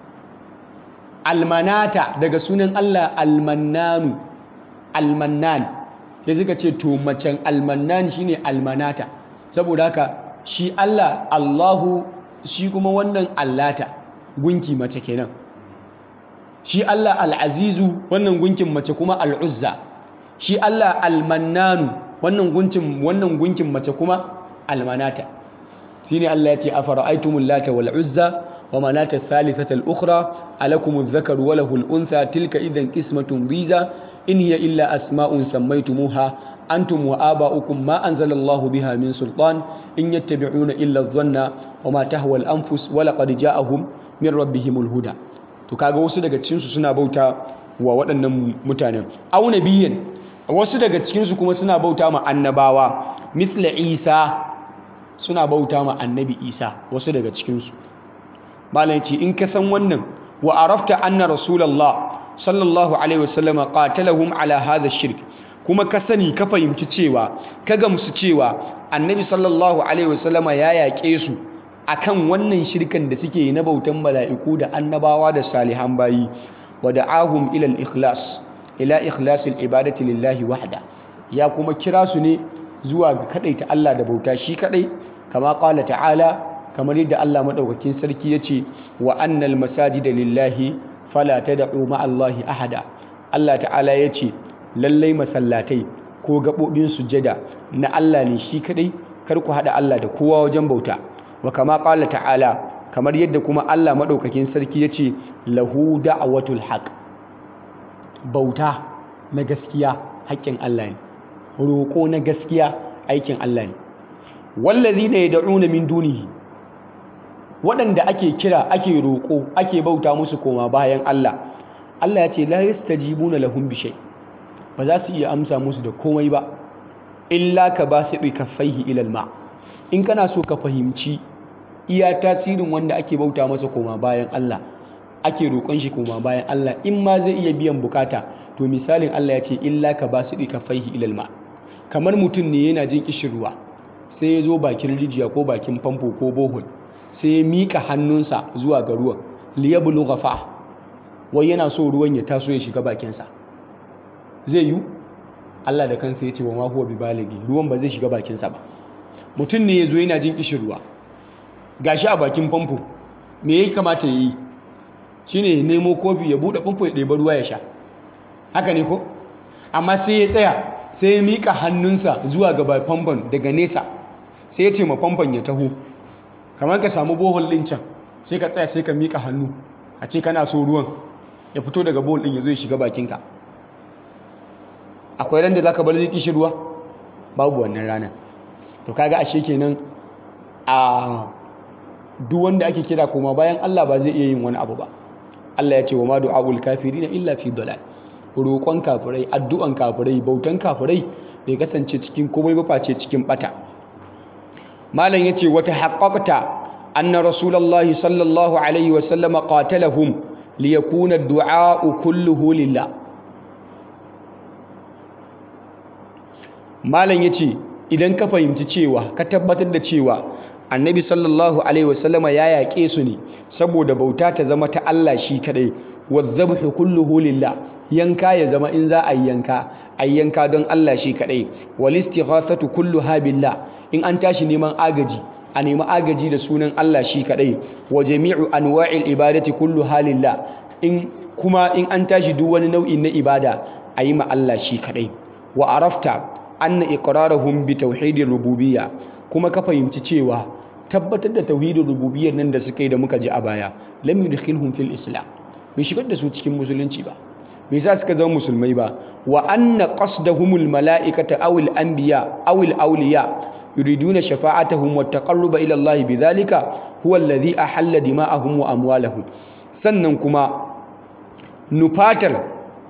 almanata daga sunan Allah almannanu almannan sai suka ce to macen almannan shine almanata saboda haka shi Allah Allahu shi kuma wannan allata gunki mace kenan shi Allah al'azizu wannan gunkin mace kuma al'uzza shi Allah almannanu wannan gunkin wannan gunkin mace kuma almanata shine Allah ya ce afara'aytumul lata wal uzza wa manata thalithata al ukhra alakum adh-dhakar wa lahu al untha tilka idhan qismatun dhiza in hiya illa asma'un sammaytumuha antum wa aba'ukum ma anzala Allahu biha min sultan in yattabi'una illa adh-dhanna wa ma tahwa al anfus wa laqad ja'ahum min rabbihim al huda to kaga wasu daga cikin su suna bauta wa waɗannan mutanen au nabiyyan wasu daga cikin su kuma suna bauta ma annabawa mithla Isa suna bauta ma annabi isa wasu daga cikinsu malam ce in ka san wannan wa arafta anna rasulallah sallallahu alaihi wasallam qatalahum ala hadha shirk kuma ka sani ka fahimci cewa ka gamsu cewa annabi sallallahu alaihi wasallama ya yaƙe su akan wannan shirkan da suke na bautan mala'iku da annabawa da salihan bayi wa da'ahum ila al-ikhlas ila ikhlas al-ibadati lillahi wahda ya kuma kira su ne zuwa ga kadaita Allah da bauta shi kadai kama qala ta'ala kamar yadda Allah madaukakin sarki yace wa annal masajida lillahi fala tad'u ma'allahi ahada Allah ta'ala yace lallai masallatai ko gaɓoɓin sujada na Allah ne shi kadai kar ku haɗa Allah da kowa wajen bauta wa kama ƙala ta'ala kamar yadda kuma Allah maɗaukakin sarki ya ce lahu da'awatul haq bauta na gaskiya haƙƙin Allah ne roƙo na gaskiya aikin Allah ne wallazi ne yad'una min dunihi waɗanda ake kira ake roƙo ake bauta musu koma bayan Allah Allah ya ce la yastajibuna lahum bi shay ba za su iya amsa musu da komai ba illa ka basiɗi kaffaihi ilal ma in kana so ka fahimci iya tasirin wanda ake bauta masa koma bayan Allah ake roƙon shi koma bayan Allah in ma zai iya biyan bukata to misalin Allah ya ce illa ka basiɗi kaffaihi ilal ma kamar mutum ne yana jin kishirwa sai ya zo bakin rijiya ko bakin famfo ko bohol sai ya miƙa hannunsa zuwa ga ruwan liyablu fa wai yana so ruwan ya taso ya shiga bakinsa zai yi Allah da kansa ya ce wa ma huwa bibaligi ruwan ba zai shiga bakinsa ba mutum ne ya zo yana jin kishirwa gashi a bakin famfo me ya kamata ya yi shine ya nemo kofi ya buɗe famfo ya ɗeba ruwa ya sha haka ne ko amma sai ya tsaya sai ya miƙa hannunsa zuwa ga famfon daga nesa sai ya ce ma famfon ya taho kamar ka samu bohol ɗin can sai ka tsaya sai ka miƙa hannu a ce kana so ruwan ya fito daga bohol ɗin ya zo ya shiga bakinka akwai ran da za ka bar zai kishi ruwa babu wannan ranar to kaga ashe kenan a duk wanda ake kira koma bayan Allah ba zai iya yin wani abu ba Allah ya ce wa ma du'aul kafirina illa fi dalal roƙon kafirai addu'an kafirai bautan kafirai bai kasance cikin komai ba face cikin bata malam yace wata haqqaqta anna rasulullahi sallallahu alaihi wa sallama qatalahum liyakuna ad-du'a kulluhu lillah malam yace idan ka fahimci cewa ka tabbatar da cewa annabi sallallahu alaihi wasallama ya yaƙe su ne saboda bauta ta zama ta Allah shi kadai wadhabhu kulluhu lillah yanka ya zama in za a yanka a yanka don Allah shi kadai wal istighathatu kulluha billah in an tashi neman agaji a nemi agaji da sunan Allah shi kadai wa jami'u anwa'il ibadati kulluha lillah in kuma in an tashi duk wani nau'in na ibada a yi ma Allah shi kadai wa arafta anna iqrarahum bi tauhidir rububiyya kuma ka fahimci cewa tabbatar da tauhidin rububiyyar nan da suka yi da muka ji a baya lam yudkhilhum fil islam bai shigar da su cikin musulunci ba bai sa suka zama musulmai ba wa anna qasdahumul mala'ikata aw al anbiya aw al awliya yuriduna shafa'atahum wa taqarruba ila Allah bidhalika huwa alladhi ahalla dima'ahum wa amwalahum sannan kuma nufatar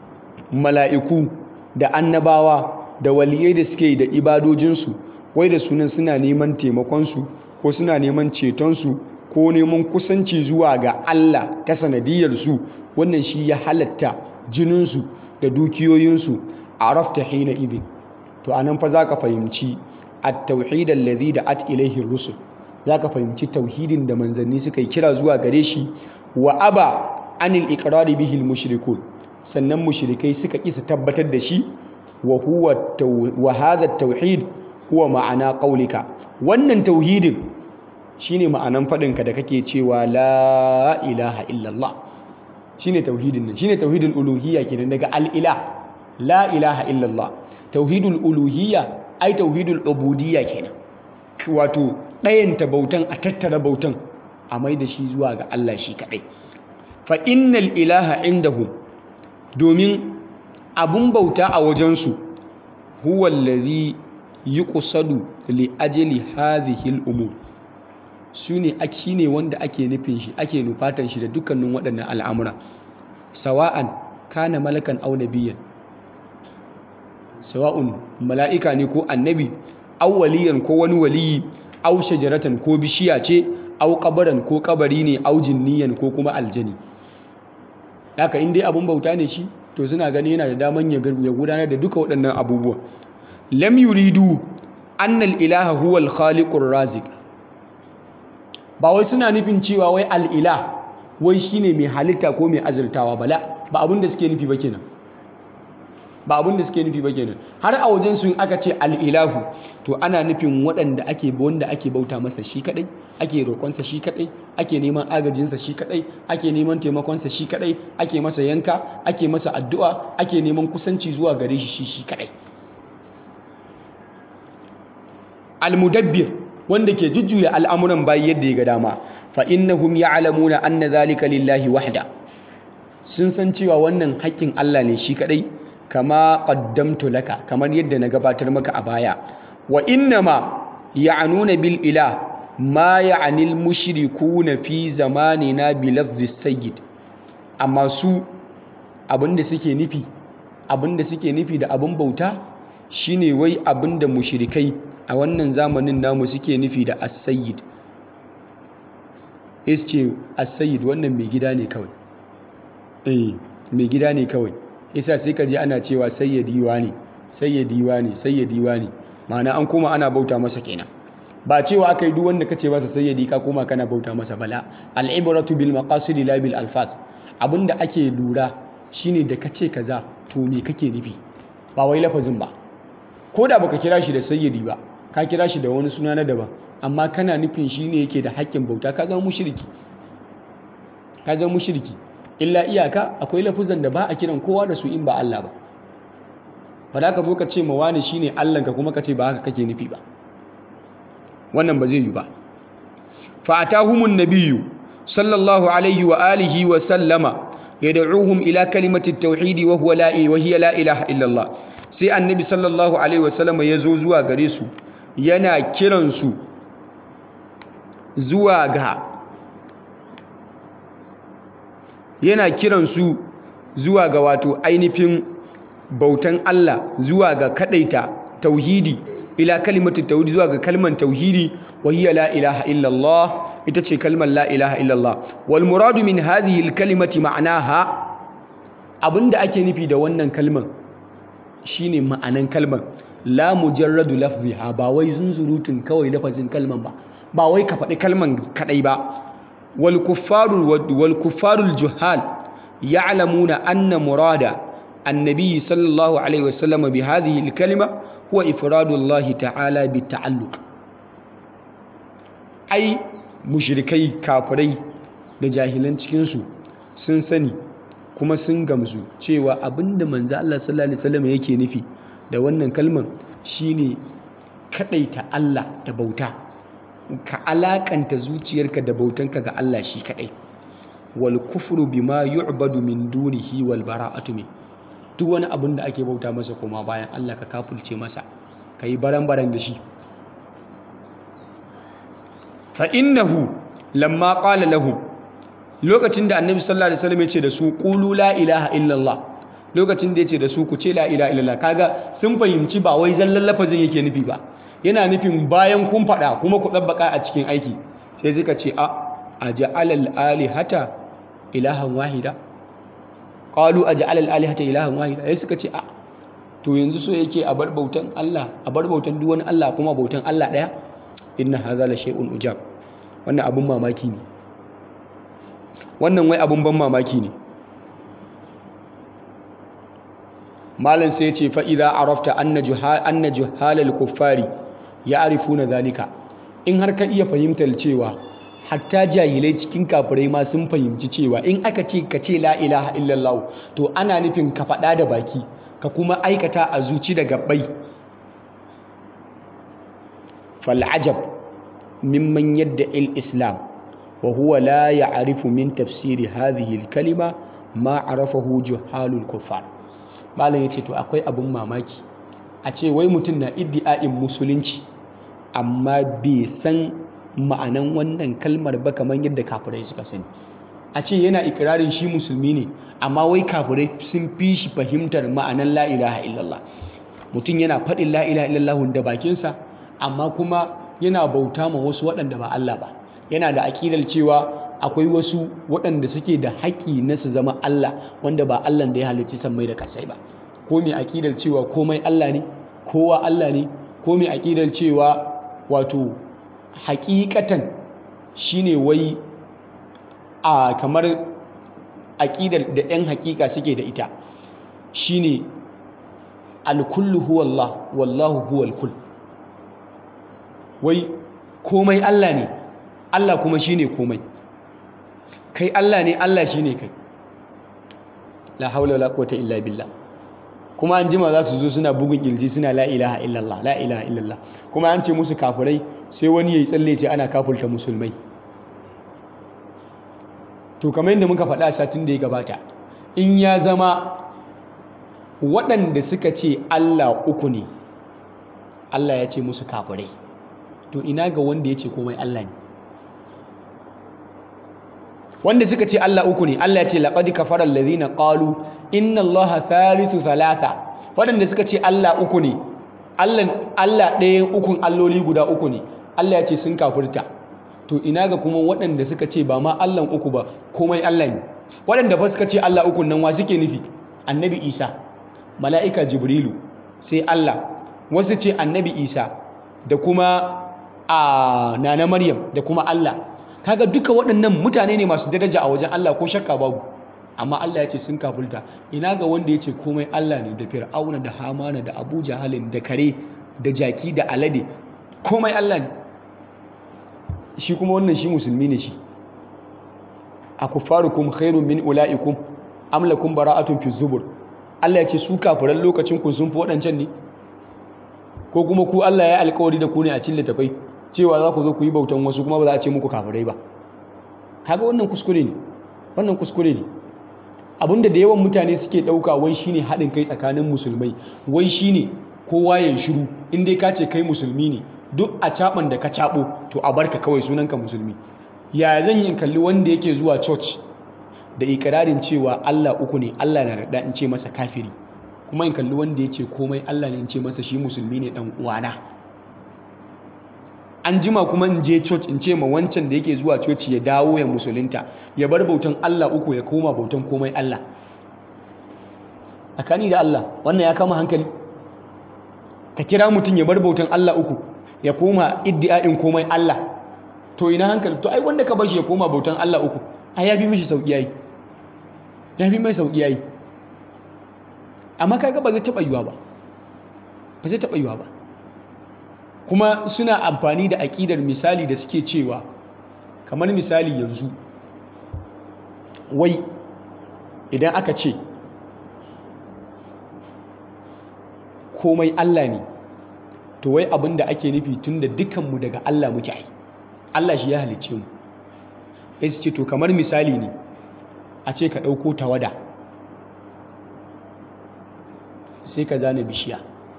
mala'iku da annabawa da waliyai da suke da ibadojinsu wai da sunan suna neman taimakonsu ko suna neman cetonsu ko neman kusanci zuwa ga Allah ta sanadiyarsu wannan shi ya halatta jininsu da dukiyoyinsu a rafta hina idin to anan fa za ka fahimci at-tauhid allazi da at ilaihi rusul za ka fahimci tauhidin da manzanni suka yi kira zuwa gare shi wa aba anil iqrari bihi al-mushrikun sannan mushrikai suka ƙi su tabbatar da shi wa huwa wa hadha at-tauhid huwa ma'ana qaulika wannan tauhidin shine ma'anan fadinka da kake cewa la ilaha illallah shine tauhidin nan shine tauhidul uluhiyya kenan daga al-ilah la ilaha illallah tauhidul uluhiyya ai tauhidul ubudiyya kenan wato ɗayanta bautan a tattara bautan a mai da shi zuwa ga Allah shi kaɗai fa innal ilaha indahum domin abun bauta a wajensu huwa allazi yuqsadu li ajli hadhihi al-umur shine shine wanda ake nufin shi ake nufatan shi da dukkanin waɗannan al'amura sawa'an kana malakan aw nabiyyan sawa'un mala'ika ne ko annabi aw waliyan ko wani waliyi aw shajaratan ko bishiya ce aw kabaran ko kabari ne aw jinniyan ko kuma aljani haka in dai abun bauta ne shi to suna gani yana da daman ya gudanar da duka waɗannan abubuwa lam yuridu annal ilaha huwa al-khaliqur raziq ba wai suna nufin cewa wai al-ilah wai shine mai halitta ko mai azurtawa bala ba abin da suke nufi ba kenan ba abin da suke nufi ba kenan har a wajen su in aka ce al'ilahu to ana nufin waɗanda ake wanda ake bauta masa shi kadai ake roƙonsa shi kadai ake neman agajinsa shi kadai ake neman taimakonsa shi kadai ake masa yanka ake masa addu'a ake neman kusanci zuwa gare shi shi shi kadai almudabbir wanda ke jujjuya al'amuran bayi yadda ya ga dama fa innahum ya'lamuna anna zalika lillahi wahda sun san cewa wannan haƙƙin Allah ne shi kadai kama qaddamtu laka kamar yadda na gabatar maka a baya wa innama ya'nuna bil ilah ma ya'nil mushrikuna fi zamanina bi lafzi sayyid amma su abinda suke nufi abinda suke nufi da abin bauta shine wai abinda mushrikai a wannan zamanin namu suke nufi da as-sayyid ce as-sayyid wannan mai gida ne kawai eh mai gida ne kawai yasa sai ka je ana cewa sayyidi ne sayyidi ne sayyidi ne ma'ana an koma ana bauta masa kenan ba cewa aka yi duk wanda kace masa sayyidi ka koma kana bauta masa bala al-ibratu bil maqasid la bil alfaz abinda ake lura shine da kace kaza to me kake nufi ba wai lafazin ba ko da baka kira shi da sayyidi ba ka kira shi da wani suna na daban amma kana nufin shine yake da haƙƙin bauta ka zama mushriki ka zama mushriki illa iyaka akwai lafuzan da ba a kiran kowa da su in ba Allah ba ba da ka zo ka ce ma wani shine Allahnka kuma ka ce ba haka kake nufi ba wannan ba zai yi ba fa atahumun nabiyyu sallallahu alaihi wa alihi wa sallama yad'uhum ila kalimati at-tauhid wa huwa la wa hiya la ilaha illa Allah sai annabi sallallahu alaihi wa sallama yazo zuwa gare su yana kiran su zuwa ga yana kiran su zuwa ga wato ainihin bautan Allah zuwa ga kadaita tauhidi ila kalimatu tauhidi zuwa ga kalman tauhidi wa hiya la ilaha illa Allah ita ce kalmar la ilaha illa Allah wal muradu min hadhihi al kalimati ma'naha abinda ake nufi da wannan kalman shine ma'anan kalman la mujarradu lafziha ba wai zunzurutun kawai lafazin kalman ba ba wai ka faɗi kalman kadai ba wal kuffaru wal kuffarul juhal ya'lamuna anna murada النبي صلى الله عليه وسلم بهذه الكلمة هو إفراد الله تعالى بالتعلق أي مشركي كافري da jahilan cikinsu sun sani kuma sun gamsu cewa abinda manzo Allah sallallahu alaihi wasallam yake nufi da wannan kalman shine kadaita Allah da bauta ka alakanta zuciyarka da bautanka ga Allah shi kadai wal kufru bima yu'badu min dunihi wal bara'atu min duk wani abin da ake bauta masa koma bayan Allah ka kafulce masa ka yi baran-baran da shi fa'innahu lamma ƙala lahum lokacin da annabi sallallahu alaihi wasallam ya ce da su ƙulu la ilaha illallah lokacin da ya ce da su ku ce la ilaha illallah kaga sun fahimci ba wai zallan lafazin yake nufi ba yana nufin bayan kun faɗa kuma ku ɗabbaka a cikin aiki sai suka ce a a ja'alal alihata ilahan wahida qalu aj'al al-alihata ilahan wahida sai suka ce a to yanzu so yake a bar bautan Allah a bar bautan duk wani Allah kuma bautan Allah daya inna hadha la shay'un ujab wannan abun mamaki ne wannan wai abun ban mamaki ne malam sai ya ce fa idza arafta anna juhal anna juhal al-kuffari ya'rifuna zalika in har ka iya fahimtar cewa hatta jahilai cikin kafirai ma sun fahimci cewa in aka ce ka ce la ilaha illallah to ana nufin ka faɗa da baki ka kuma aikata a zuci da gabbai fal'ajab mimman yadda il-islam wa huwa la ya'rifu min tafsiri hadhihi al-kalima ma arafahu juhalul kuffar malam yace to akwai abun mamaki a ce wai mutum na iddi'a'in musulunci amma bai san ma'anan wannan kalmar ba kamar yadda kafirai suka sani a ce yana ikirarin shi musulmi ne amma wai kafirai sun fi shi fahimtar ma'anan la ilaha illallah mutum yana faɗin la ilaha illallah da bakinsa amma kuma yana bauta ma wasu waɗanda ba Allah ba yana da aƙidar cewa akwai wasu waɗanda suke da haƙƙi na su zama Allah wanda ba Allah da ya halicci sammai da kasai ba ko mai aƙidar cewa komai Allah ne kowa Allah ne ko mai aƙidar cewa wato hakikatan shine wai a kamar aƙidar da 'yan hakika suke da ita shine alkullu huwa Allah wallahu huwa alkull wai komai Allah ne Allah kuma shine komai kai Allah ne Allah shine kai la haula wala quwwata illa billah kuma an jima za su zo suna bugun kirji suna la ilaha illallah la ilaha illallah kuma an ce musu kafirai sai wani yayi tsalle ce ana kafulta musulmai to kamar yadda muka faɗa satin da ya gabata in ya zama waɗanda suka ce Allah uku ne Allah ya ce musu kafirai to ina ga wanda ya ce komai Allah ne wanda suka ce Allah uku ne Allah ya ce laqad kafara allazina qalu inna Allaha thalithu thalatha waɗanda suka ce Allah uku ne Allah Allah ɗayan ukun alloli guda uku ne Allah ya ce sun kafirta to ina ga kuma waɗanda suka ce ba ma Allah uku ba komai Allah ne waɗanda fa suka ce Allah uku nan wa suke nufi annabi Isa mala'ika Jibrilu sai Allah wasu ce annabi Isa da kuma a nana Maryam da kuma Allah kaga duka waɗannan mutane ne masu daraja a wajen Allah ko shakka babu amma Allah ya ce sun kafulta ina ga wanda ya ce komai Allah ne da Fir'auna da Hamana da Abu Jahalin da kare da jaki da alade komai Allah ne shi kuma wannan shi musulmi ne shi a kuffarukum khairun min ula'ikum am lakum bara'atun fi zubur Allah ya ce su kafiran lokacin ku sun fi waɗancan ne ko kuma ku Allah ya alƙawari da ku ne a cikin littafai cewa za ku zo ku yi bautan wasu kuma ba za a ce muku kafirai ba kaga wannan kuskure ne wannan kuskure ne abinda da yawan mutane suke ɗauka wai shine haɗin kai tsakanin musulmai wai shine kowa ya shiru in dai ka ce kai musulmi ne duk a caban da ka cabo to a barka kawai sunanka musulmi ya zan yi kalli wanda yake zuwa church da ikirarin cewa Allah uku ne Allah na da in ce masa kafiri kuma in kalli wanda ya ce komai Allah ne in ce masa shi musulmi ne dan uwana an jima kuma in je church in ce ma wancan da yake zuwa church ya dawo ya musulunta ya bar bautan Allah uku ya koma bautan komai Allah tsakani da Allah wannan ya kama hankali ka kira mutum ya bar bautan Allah uku ya koma iddi'a'in komai Allah to ina hankali to ai wanda ka bashi ya koma bautan Allah uku ai ya fi mishi sauki yayi ya fi mai sauki yayi amma kaga ba zai taba yiwa ba ba zai taba yiwa ba kuma suna amfani da aƙidar misali da suke cewa kamar misali yanzu wai idan aka ce komai Allah ne to wai abin da ake nufi tun da dukanmu daga Allah muke ai Allah shi ya halicce mu ya ce to kamar misali ne a ce ka ɗauko tawada sai ka zane bishiya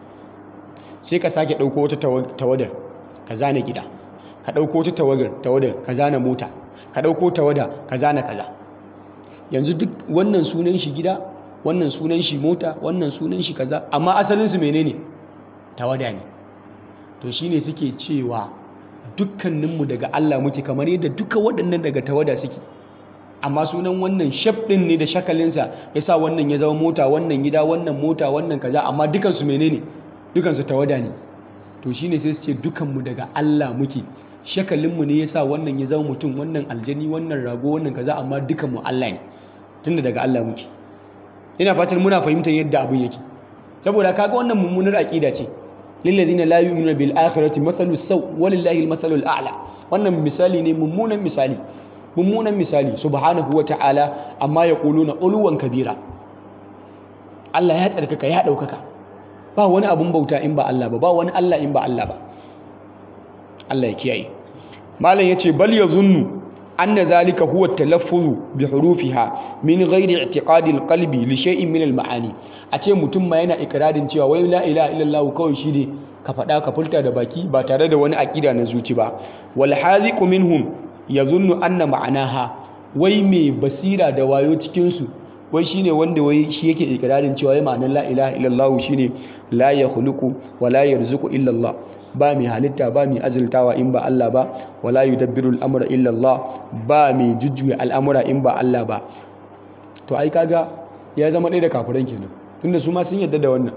sai ka sake ɗauko wata tawadar ka zane gida ka ɗauko wata tawadar ka zane mota ka ɗauko tawada ka zane kaza yanzu duk wannan sunan shi gida wannan sunan shi mota wannan sunan shi kaza amma asalinsu menene tawada ne to shine suke cewa dukkaninmu daga Allah muke kamar yadda duka waɗannan daga tawada suke amma sunan wannan shaf ɗin ne da shakalinsa ya sa wannan ya zama mota wannan gida wannan mota wannan kaza amma dukansu menene dukansu tawada ne to shine sai su ce dukanmu daga Allah muke shakalinmu ne ya sa wannan ya zama mutum wannan aljani wannan rago wannan kaza amma dukanmu Allah ne tunda daga Allah muke ina fatan muna fahimtar yadda abin yake saboda kaga wannan mummunar aqida ce lillazina la yu'minuna bil akhirati mathalu saw walillahi al mathalu al a'la wannan misali ne mummunan misali mummunan misali subhanahu wa ta'ala amma yaquluna uluwan kabira Allah ya tsarkaka ya daukaka ba wani abun bauta in ba Allah ba ba wani Allah in ba Allah ba Allah ya kiyaye malam yace bal yazunnu anna zalika huwa talaffuzu bi hurufiha min ghairi i'tiqadi alqalbi li shay'in min almaani a ce mutum ma yana ikrarin cewa wai la ilaha illallah kawai shi ne ka faɗa ka furta da baki ba tare da wani aqida na zuci ba wal haziqu minhum yazunnu anna ma'anaha wai mai basira da wayo cikin su wai shine wanda wai shi yake ikrarin cewa wai ma'anar la ilaha illallah shine la yakhluqu wa la yarzuqu illallah ba mai halitta ba mai azultawa in ba Allah ba wala yudabbiru al'amura illa Allah ba mai jujjuya al'amura in ba Allah ba to ai kaga ya zama ɗaya da kafiran kenan tunda su ma sun yadda da wannan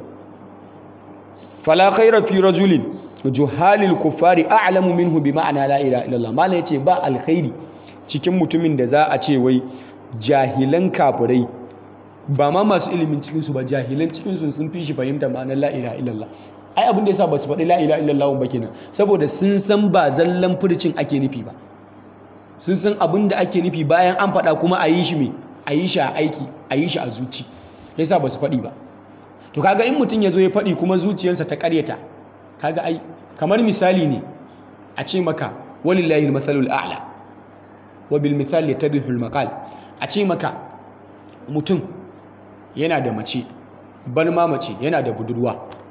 fala khaira fi rajulin juhalil kuffari a'lamu minhu bi ma'ana la ilaha illallah mala yace ba alkhairi cikin mutumin da za a ce wai jahilan kafirai ba ma masu ilimin cikinsu ba jahilan cikinsu sun fi shi fahimta ma'anar la ilaha illallah ai abin da yasa ba su faɗi la ilaha illallah ba kenan saboda sun san ba zallan furcin ake nufi ba sun san abin da ake nufi bayan an faɗa kuma a yi shi me a yi shi a aiki a yi shi a zuci yasa ba su faɗi ba to kaga in mutum ya zo ya faɗi kuma zuciyarsa ta ƙaryata kaga ai kamar misali ne a ce maka walillahi al-mathalul a'la wa bil mithal yatadhu al-maqal a ce maka mutum yana da mace bar ma mace yana da budurwa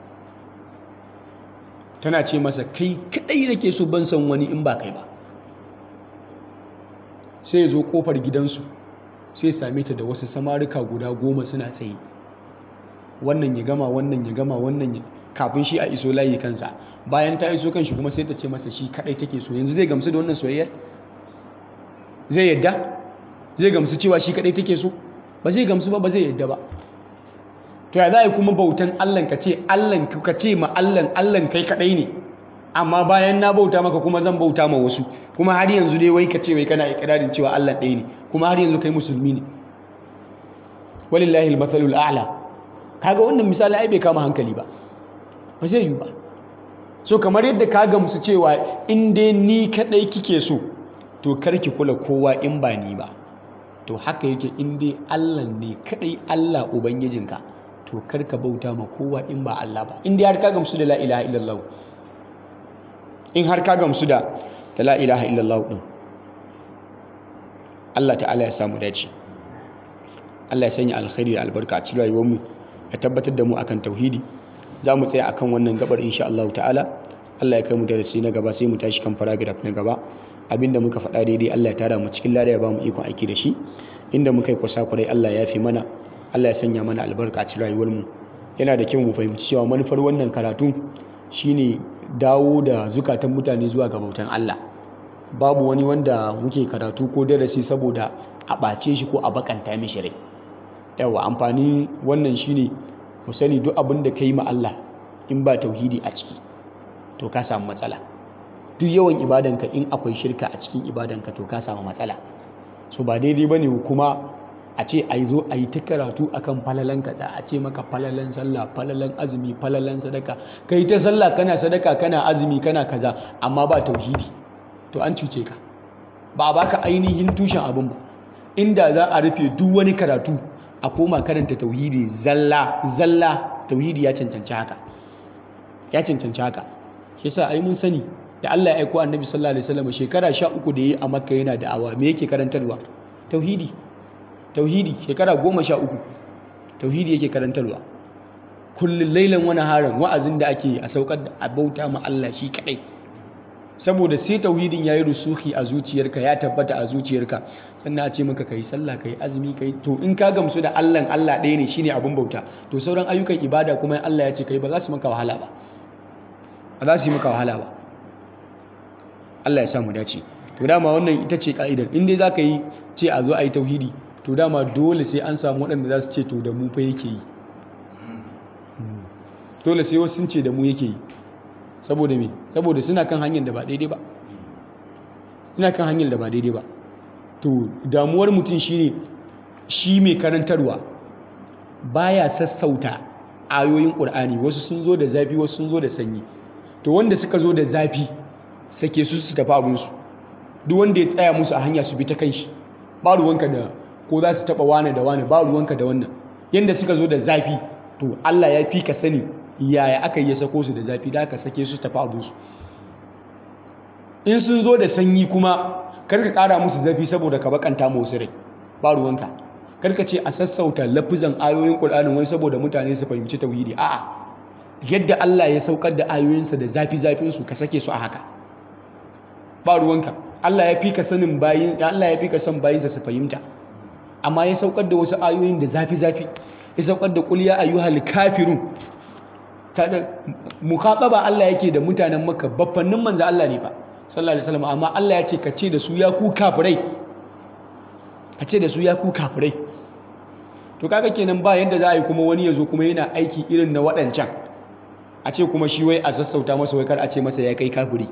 tana ce masa kai kadai nake so ban san wani in ba kai ba sai ya zo kofar gidansu sai same ta da wasu samarika guda goma suna tsaye wannan ya gama wannan ya gama wannan ya kafin shi a iso layi kansa bayan ta iso kanshi kuma sai ta ce masa shi kadai take so yanzu zai gamsu da wannan soyayyar zai yadda zai gamsu cewa shi kadai take so ba zai gamsu ba ba zai yadda ba to ya za a yi kuma bautan allan ka ce allan ka ce ma allan allan kai kadai ne amma bayan na bauta maka kuma zan bauta ma wasu kuma har yanzu dai wai ka ce wai kana ikirarin cewa allah ɗaya ne kuma har yanzu kai musulmi ne walillahi al-mathalul a'la kaga wannan misali ai bai kama hankali ba ba zai yi ba so kamar yadda ka gamsu cewa in dai ni kadai kike so to karki kula kowa in ba ni ba to haka yake in dai Allah ne kadai Allah ubangijinka to karka bauta ma kowa in ba Allah ba in dai har ka gamsu da la ilaha illallah in har ka gamsu da la ilaha illallah din Allah ta'ala ya samu dace Allah ya sanya alkhairi da albarka a cikin rayuwarmu ya tabbatar da mu akan tauhidi za mu tsaya akan wannan gabar insha Allah ta'ala Allah ya kai mu darasi na gaba sai mu tashi kan paragraph na gaba abinda muka faɗa daidai Allah ya tara mu cikin lada ya ba mu ikon aiki da shi inda muka yi kusa kurai Allah ya fi mana Allah ya sanya mana albarka a cikin rayuwar mu yana da kyau mu fahimci cewa manufar wannan karatu shine dawo da zukatan mutane zuwa ga bautan Allah babu wani wanda muke karatu ko darasi saboda a ɓace shi ko a bakanta mishi rai yawa amfani wannan shine mu sani duk abin da ka yi ma Allah in ba tauhidi a ciki to ka samu matsala duk yawan ibadanka in akwai shirka a cikin ibadanka to ka samu matsala so ba daidai bane kuma a ce a zo a yi ta karatu akan falalan kaza a ce maka falalan sallah falalan azumi falalan sadaka kai ta sallah kana sadaka kana azumi kana kaza amma ba tauhidi to an cuce ka ba a baka ainihin tushen abin ba inda za a rufe duk wani karatu a koma karanta tauhidi zalla zalla tauhidi ya cancanci haka ya cancanci haka shi yasa ai mun sani da Allah ya aiko annabi sallallahu alaihi wasallam shekara 13 da yayi a makka yana da'awa me yake karantarwa tauhidi tauhidi shekara 13 tauhidi yake karantarwa kullun lailan wani haran wa'azin da ake a saukar da abauta ma Allah shi kadai saboda sai tauhidin yayi rusuhi a zuciyarka ya tabbata a zuciyarka sannan a ce maka kai sallah kai azumi kai to in ka gamsu da Allah Allah ɗaya ne shine abin bauta to sauran ayyukan ibada kuma Allah ya ce kai ba za su maka wahala ba ba za su yi maka wahala ba Allah ya samu dace to dama wannan ita ce ka'idar in dai zaka yi ce a zo a yi tauhidi to dama dole sai an samu waɗanda za su ce to da mu fa yake yi dole sai wasu sun ce da mu yake yi saboda me saboda suna kan hanyar da ba daidai ba suna kan hanyar da ba daidai ba to damuwar mutum shine shi mai karantarwa baya sassauta ayoyin ƙur'ani wasu sun zo da zafi wasu sun zo da sanyi to wanda suka zo da zafi sake su su tafi abinsu duk wanda ya tsaya musu a hanya su bi ta kan shi ba ruwanka da ko za su taɓa wane da wane ba ruwanka da wannan yanda suka zo da zafi to Allah ya fi ka sani yaya aka yi ya sako su da zafi da aka sake su tafi abinsu in sun zo da sanyi kuma karka ƙara musu zafi saboda ka bakanta musu rai ba ruwanka karka ce a sassauta lafizan ayoyin ƙur'anin wai saboda mutane su fahimci tauhidi a'a yadda Allah ya saukar da ayoyinsa da zafi zafin su ka sake su a haka ba ruwanka Allah ya fi ka sanin bayin Allah ya fi ka son bayinsa su fahimta amma ya saukar da wasu ayoyin da zafi zafi ya saukar da qul ya ayyuhal kafirun mukhataba Allah yake da mutanen Makka baffannin manzo Allah ne fa sallallahu alaihi wasallam amma Allah ya ce ka ce da su ya ku kafirai ka ce da su ya ku kafirai to kaga kenan ba yadda za a yi kuma wani ya zo kuma yana aiki irin na waɗancan a ce kuma shi wai a sassauta masa wai kar a ce masa ya kai kafiri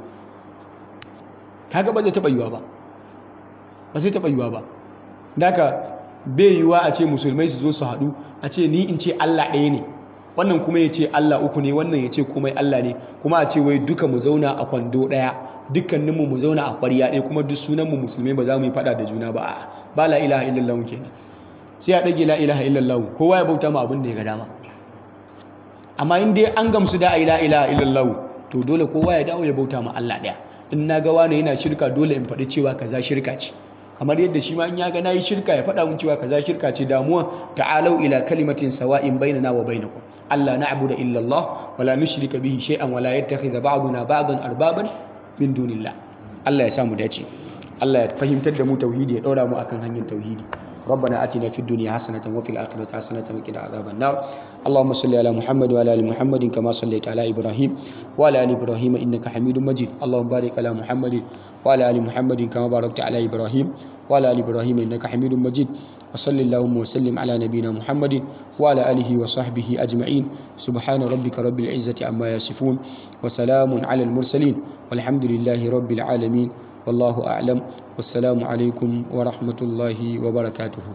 kaga ba zai taɓa yiwa ba ba zai taɓa yiwa ba daga bai yiwa a ce musulmai su zo su haɗu a ce ni in ce Allah ɗaya ne wannan kuma ya ce Allah uku ne wannan ya ce komai Allah ne kuma a ce wai duka mu zauna a kwando ɗaya dukkaninmu mu zauna a ƙwarya ɗaya kuma duk sunanmu musulmai ba za mu yi faɗa da juna ba a ba la ilaha illallah kenan sai a ɗage la ilaha illallah kowa ya bauta ma abin da ya ga dama amma in dai an gamsu da la ilaha illallah to dole kowa ya dawo ya bauta ma Allah ɗaya in na ga wani yana shirka dole in faɗi cewa kaza shirka ce kamar yadda shi ma in ya ga nayi shirka ya faɗa mun cewa kaza shirka ce damuwa ta'alau ila kalimatin sawa'in bainana wa bainakum alla na'budu illa Allah wa la nushrika bihi shay'an wa la yattakhidha ba'duna ba'dan arbaban min dunillah Allah ya sa mu dace Allah ya fahimtar da mu tauhidi ya ɗora mu akan hanyar tauhidi ربنا آتنا في الدنيا حسنة وفي الآخرة حسنة وقنا عذاب النار اللهم صل على محمد وعلى آل محمد كما صليت على إبراهيم وعلى آل إبراهيم إنك حميد مجيد اللهم بارك على محمد وعلى آل محمد كما باركت على إبراهيم وعلى آل إبراهيم إنك حميد مجيد وصل اللهم وسلم على نبينا محمد وعلى آله وصحبه أجمعين سبحان ربك رب العزة عما يصفون وسلام على المرسلين والحمد لله رب العالمين والله أعلم والسلام عليكم ورحمة الله وبركاته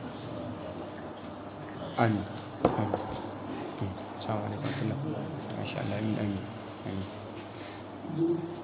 آمين آمين السلام عليكم ورحمة الله ما شاء الله آمين آمين, آمين.